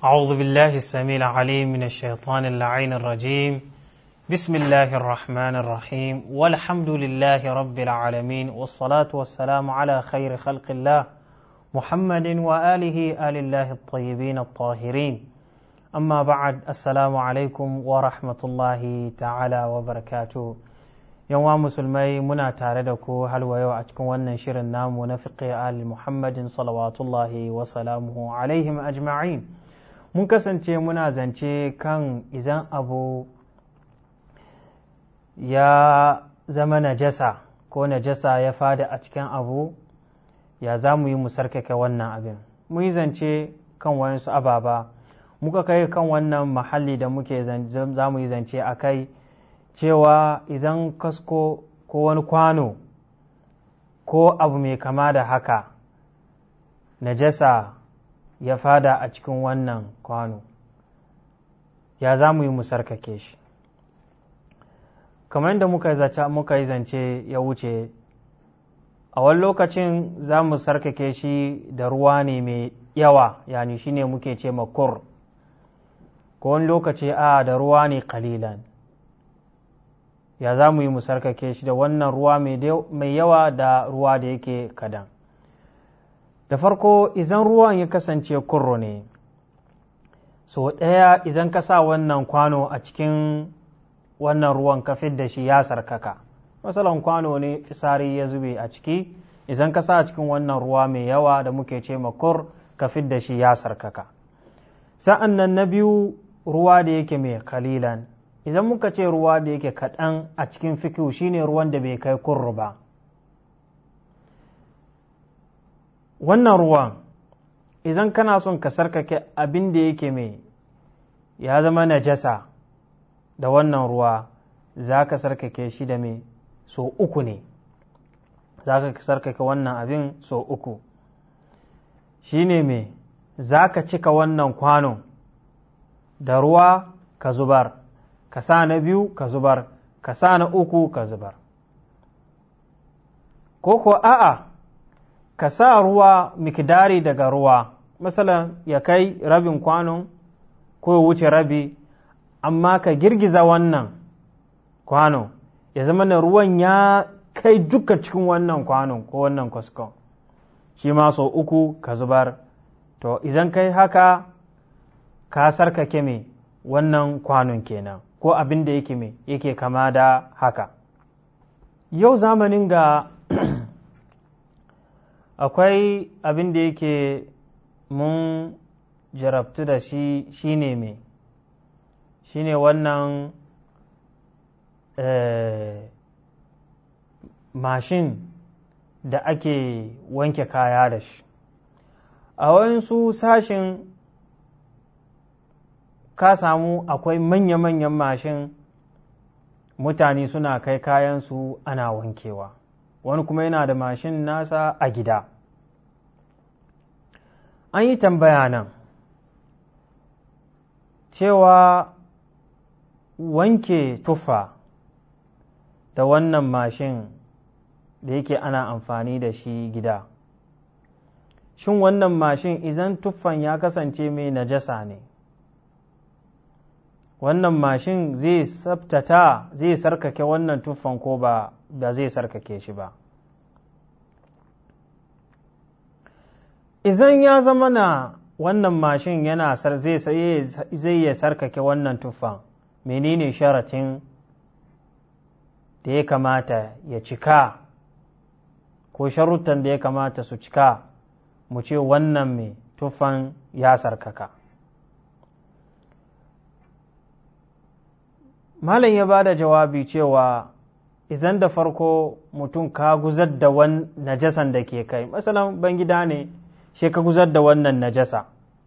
أعوذ بالله السميع العليم من الشيطان اللعين الرجيم بسم الله الرحمن الرحيم والحمد لله رب العالمين والصلاة والسلام على خير خلق الله محمد وآله آل الله الطيبين الطاهرين أما بعد السلام عليكم ورحمة الله تعالى وبركاته yanwa musulmai muna tare da ku halwa yau a cikin wannan shirin namu na fiqh al muhammadin salawatullahi wa salamuhu alaihim ajma'in mun kasance muna zance kan idan abu ya zama najasa ko najasa ya fada a cikin abu ya za mu yi mu sarkake wannan abin mu yi zance kan wayansu ababa muka kai kan wannan mahalli da muke za mu yi zance a kai cewa idan kasko ko wani kwano ko abu mai kama da haka najasa ya fada a cikin wannan kwano ya za mu yi mu sarkake shi kamar yadda muka zace muka yi zance ya wuce a wani lokacin za mu sarkake shi da ruwa ne mai yawa yani shine muke ce makur ko wani lokaci a da ruwa ne kalilan ya za mu yi mu sarkake shi da wannan ruwa mai yawa da ruwa da yake kadan da farko idan ruwan ya kasance kurro ne so ɗaya idan ka sa wannan kwano a cikin wannan ruwan ka da shi ya sarkaka masalan kwano ne fisari ya zube a ciki idan ka sa a cikin wannan ruwa mai yawa da muke ce makur ka da shi ya sarkaka sa'an nan na biyu ruwa da yake mai kalilan idan muka ce ruwa da yake kaɗan a cikin fikiu shine ruwan da bai kai kurru ba wannan ruwan idan kana son ka sarkake abin da yake mai ya zama najasa da wannan ruwa za ka sarkake shi da mai so uku ne za ka sarkake wannan abin so uku shi ne mai za ka cika wannan kwanon da ruwa ka zubar ka sa na biyu ka zubar ka sa na uku ka zubar ko ko a'a ka sa ruwa mikidari daga ruwa masalan ya kai rabin kwanon ko ya wuce rabi amma ka girgiza wannan kwanon ya zama na ruwan ya kai duka cikin wannan kwanon ko wannan kwaskon shi ma sau uku ka zubar to idan kai haka ka sarkake me wannan kwanon kenan ko abin da yake me yake kama da haka yau zamanin ga akwai abin da yake mun jarabtu da shi shine me shine wannan mashin da ake wanke kaya da shi a wayansu sashin ka samu akwai manya-manyan mashin mutane suna kai kayansu ana wankewa wani kuma yana da mashin nasa a gida an yi tambaya nan cewa wanke tufa da wannan mashin da yake ana amfani da shi gida shin wannan mashin idan tuffan ya kasance mai najasa ne wannan mashin zai sabtata zai sarkake wannan tuffan ko ba ba zai sarkake shi ba idan ya zama na wannan mashin yana zai ya sarkake wannan tuffan menene sharatin da ya kamata ya cika ko sharuttan da ya kamata su cika mu ce wannan mai tuffan ya sarkaka malam ya ba da jawabi cewa idan da farko mutum ka guzar da wan najasan da ke kai masalan ban gida ne shi ka guzar da wannan najasa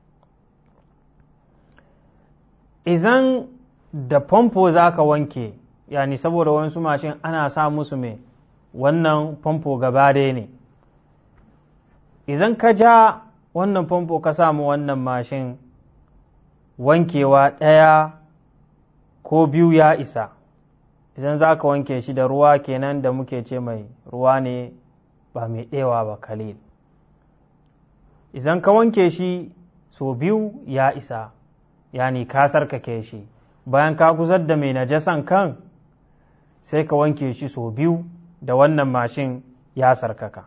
idan da famfo za ka wanke yani saboda wasu mashin ana sa musu mai wannan famfo gaba ɗaya ne idan ka ja wannan famfo ka samu wannan mashin wankewa ɗaya ko biyu ya isa idan za ka wanke shi da ruwa kenan da muke ce mai ruwa ne ba mai ɗewa ba kalil idan ka wanke shi so biyu ya isa yani ka sarkake shi bayan ka guzar da mai najasan kan sai ka wanke shi so biyu da wannan mashin ya sarkaka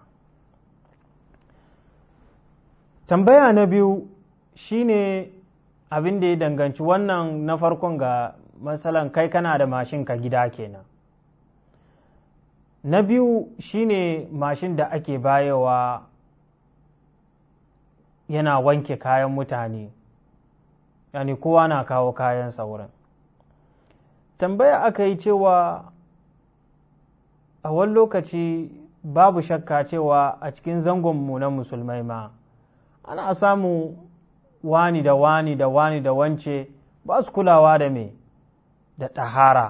tambaya na biyu shine abin da ya danganci wannan na farkon ga matsalan kai kana da mashin ka gida kenan na biyu shine mashin da ake bayewa yana wanke kayan mutane yani kowa na kawo kayan saurin tambaya aka yi cewa a wani lokaci babu shakka cewa a cikin zangonmu na musulmai ma ana samu wani da wani da wani da wance ba su kulawa da me da ɗahara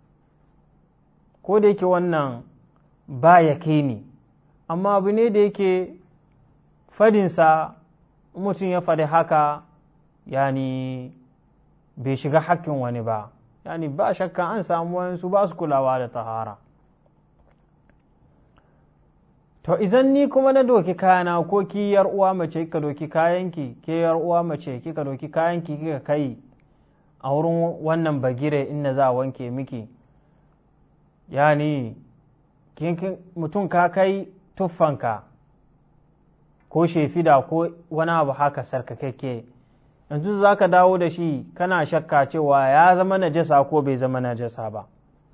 ko da yake wannan ba ya ni amma abu ne da yake fadinsa mutum ya faɗi haka yani bai shiga hakkin wani ba yani ba shakka an samu wayansu ba su kulawa da tahara to izan ni kuma na doki kayana ko ki yar uwa mace ka doki kayanki ke yar uwa mace kika doki kayanki kika kai a wurin wannan bagire inda za a wanke miki yani mutum ka kai tuffanka ko shefida ko wani abu haka sarkakakke yanzu za ka dawo da shi kana shakka cewa ya zama najasa ko bai zama najasa ba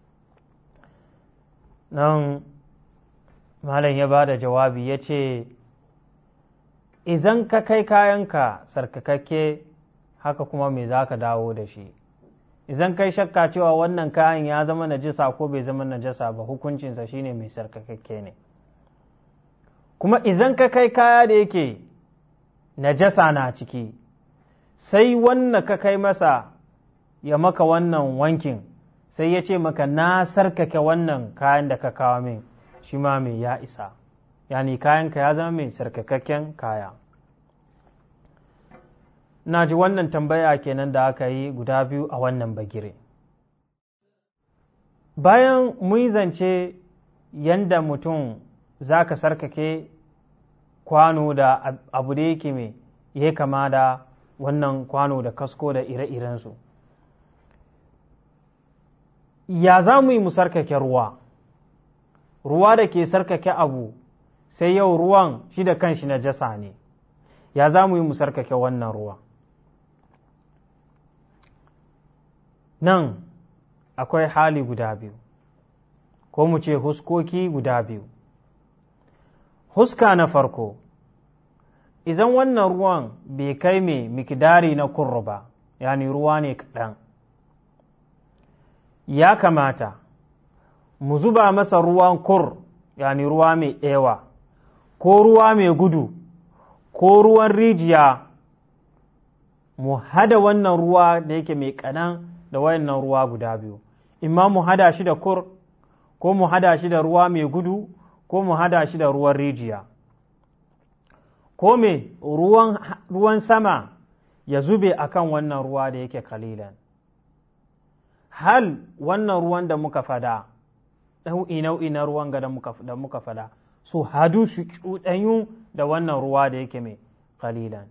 nan malam ya ba da jawabi ya ce idan ka kai kayanka sarkakakke haka kuma me za ka dawo da shi idan kai shakka cewa wannan kayan ya zama najasa ko bai zama najasa ba hukuncinsa shine mai sarkakakke ne kuma idan ka kai kaya da yake najasa na ciki sai wannan ka kai masa ya maka wannan wankin sai ya ce maka na sarkake wannan kayan da ka kawo min shi ma mai ya isa yani kayanka ya zama mai sarkakakken kaya na ji wannan tambaya kenan da aka yi guda biyu a wannan bagire bayan mun zance yanda mutum za ka sarkake kwano da abu da yake mai ya kama da wannan kwano da kasko da ire-irensu ya za mu yi mu sarkake ruwa ruwa da ke sarkake abu sai yau ruwan shi da kanshi na jasa ne ya za mu yi mu sarkake wannan ruwa nan akwai hali guda biyu ko mu ce huskoki guda biyu huska na farko idan wannan ruwan bai kai mai mikidari na kurru ba yani ruwa ne kaɗan ya kamata mu zuba masa ruwan kur yani ruwa mai ewa ko ruwa mai gudu ko ruwan rijiya mu hada wannan ruwa da yake mai kanan da wayannan ruwa guda biyu imma mu hada shi da kur ko mu hada shi da ruwa mai gudu ko mu hada shi da ruwan rijiya ko me ruwan, ruwan sama ya zube akan wannan ruwa da yake kalilan hal wannan ruwan da muka fada nau'i nau'i na ruwan ga da muka fada su hadu su cuɗanyu da wannan ruwa da yake mai kalilan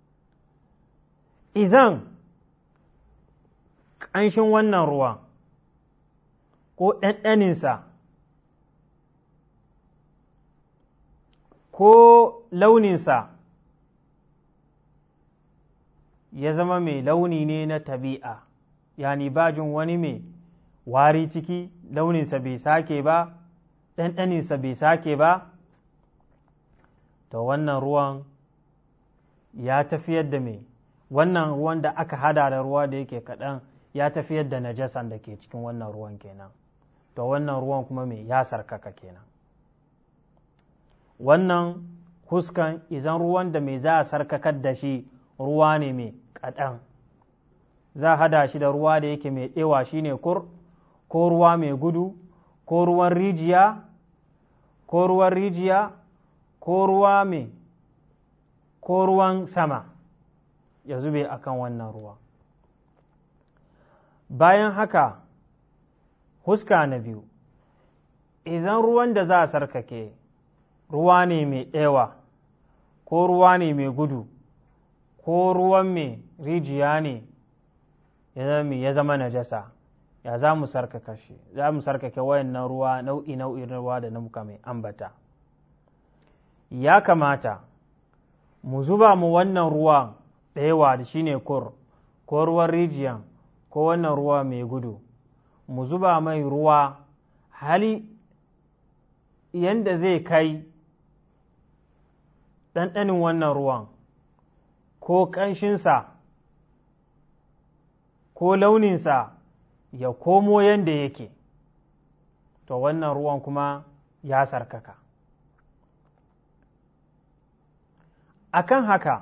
izan ƙanshin wannan ruwan ko ɗanɗaninsa ko launinsa ya zama mai launi ne na tabi'a yani bajin wani mai wari ciki launinsa bai sake ba ɗanɗaninsa bai sake ba to wannan ruwan ya tafiyar da mai wannan ruwan da aka hada da ruwa da yake kaɗan ya tafiyar da najasan da ke cikin wannan ruwan kenan to wannan ruwan kuma mai ya sarkaka kenan wannan huskan izan ruwan da mai za a sarkakar da shi ruwa ne mai kaɗan za a hada shi da ruwa da yake mai ɗewa shi ne kur ko ruwa mai gudu ko ruwan rijiya ko ruwan rijiya ko ruwa mai ko ruwan sama ya zube akan wannan ruwa bayan haka huska na biyu idan ruwan da za a sarkake ruwa ne mai ɗewa ko ruwa ne mai gudu ko ruwan mai rijiya ne ya zama najasa ya za mu sarkaka shi za mu sarkake wayannan ruwa nau'i nau'in ruwa da na muka mai ambata ya kamata mu zuba mu wannan ruwa ɗayawa da shine kur ko ruwan rijiyan ko wannan ruwa mai gudu mu zuba mai ruwa hali yanda zai kai ɗanɗanin wannan ruwan ko ƙanshinsa ko launinsa ya komo yanda yake to wannan ruwan kuma ya sarkaka akan haka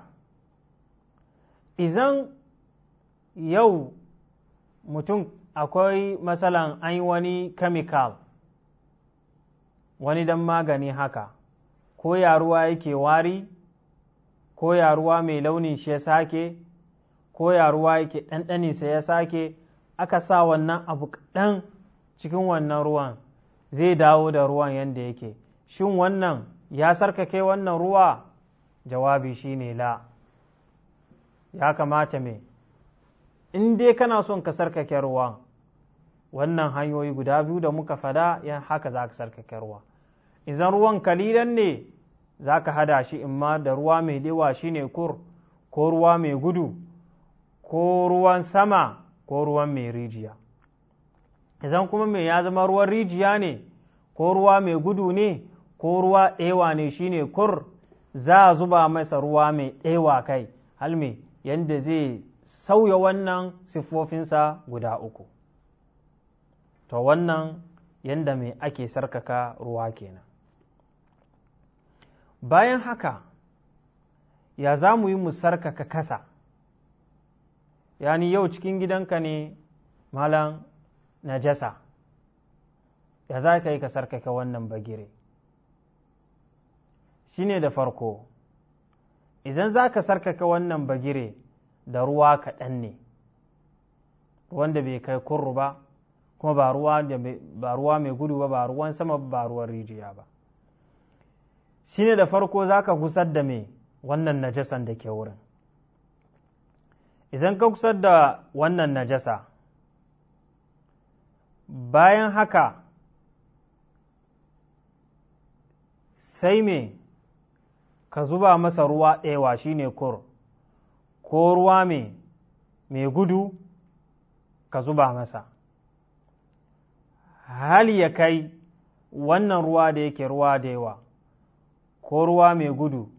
izan yau mutum akwai matsalan an yi wani chemical wani dan magani haka ko yaruwa yake wari ko yaruwa mai launin shi ya sake ko yaruwa yake ɗanɗaninsa ya sake aka sa wannan abu kaɗan cikin wannan ruwan zai dawo da ruwan yadda yake shin wannan ya sarkake wannan ruwa jawabi shine la ya kamata me in dai kana son ka sarkake ruwa wannan hanyoyi guda biyu da muka fada yan haka za ka sarkake ruwa idan ruwan kalilan ne za ka hada shi imma da ruwa mai dewa shine kur ko ruwa mai gudu ko ruwan sama ko ruwan mai rijiya idan kuma mai ya zama ruwan rijiya ne ko ruwa mai gudu ne ko ruwa ɗewa ne shine kur za a zuba masa ruwa mai ɗewa kai halme yadda zai sauya wannan siffofinsa guda uku to wannan yadda mai ake sarkaka ruwa kenan bayan haka ya za mu yi mu sarkaka kasa yani yau cikin gidanka ne malam najasa ya za ka yi ka sarkaka wannan bagire shi ne da farko idan za ka sarkaka wannan bagire da ruwa kaɗan ne wanda bai kai kurru ba kuma ba ruwa mai gudu ba ba ruwan sama ba ruwan rijiya ba shi ne da farko za ka gusar da mai wannan najasan da ke wurin idan ka gusar da wannan najasa bayan haka sai me ka zuba masa ruwa ɗewa shine kur ko ruwa mai mai gudu ka zuba masa hali ya kai wannan ruwa da yake ruwa da yawa ko ruwa mai gudu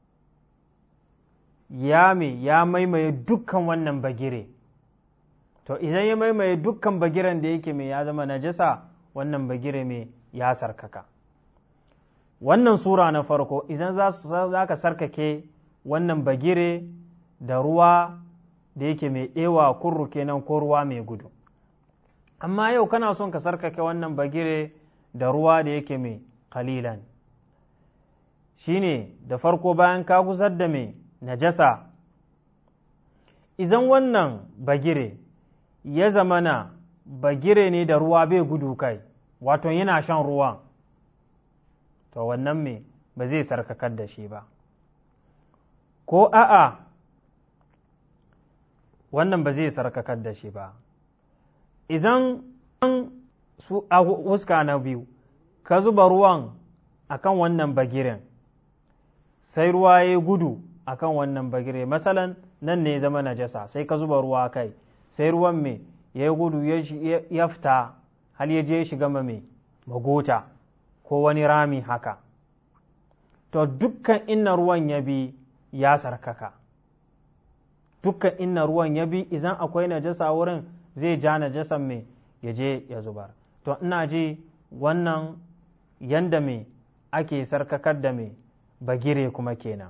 ya mai ya maimaye dukkan wannan bagire to idan ya maimaye dukkan bagiren da yake mai ya zama najasa wannan bagire mai ya sarkaka wannan sura na farko idan za ka sarkake wannan bagire da ruwa da yake mai ɗewa kurru kenan ko ruwa mai gudu amma yau kana son ka sarkake wannan bagire da ruwa da yake mai kalilan shine da farko bayan ka gusar da mai najasa idan wannan bagire ya zamana bagire ne da ruwa bai gudu kai wato yana shan ruwan to wannan me ba zai sarkakar da shi ba ko a'a wannan ba zai sarkakar da shi ba idan su a wuska na biyu ka zuba ruwan akan wannan bagiren sai ruwa ya gudu akan wannan bagire masalan nan ne zama najasa sai ka zuba ruwa kai sai ruwan me ya gudu ya fita hal ya je shiga mai magota ko wani rami haka to dukkan inna ruwan ya bi ya sarkaka dukkan inna ruwan ya bi idan akwai najasa wurin zai ja najasan mai ya je ya zubar to ina ji wannan yanda mai ake sarkakar da mai bagire kuma kenan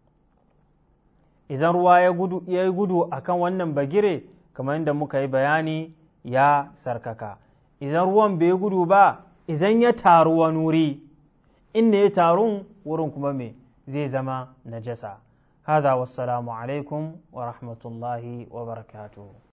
idan ruwa ya gudu ya yi gudu akan wannan bagire kamar yadda muka yi bayani ya sarkaka idan ruwan bai gudu ba idan ya taru wani wuri inda ya tarun wurin kuma me zai zama najasa هذا والسلام عليكم ورحمة الله وبركاته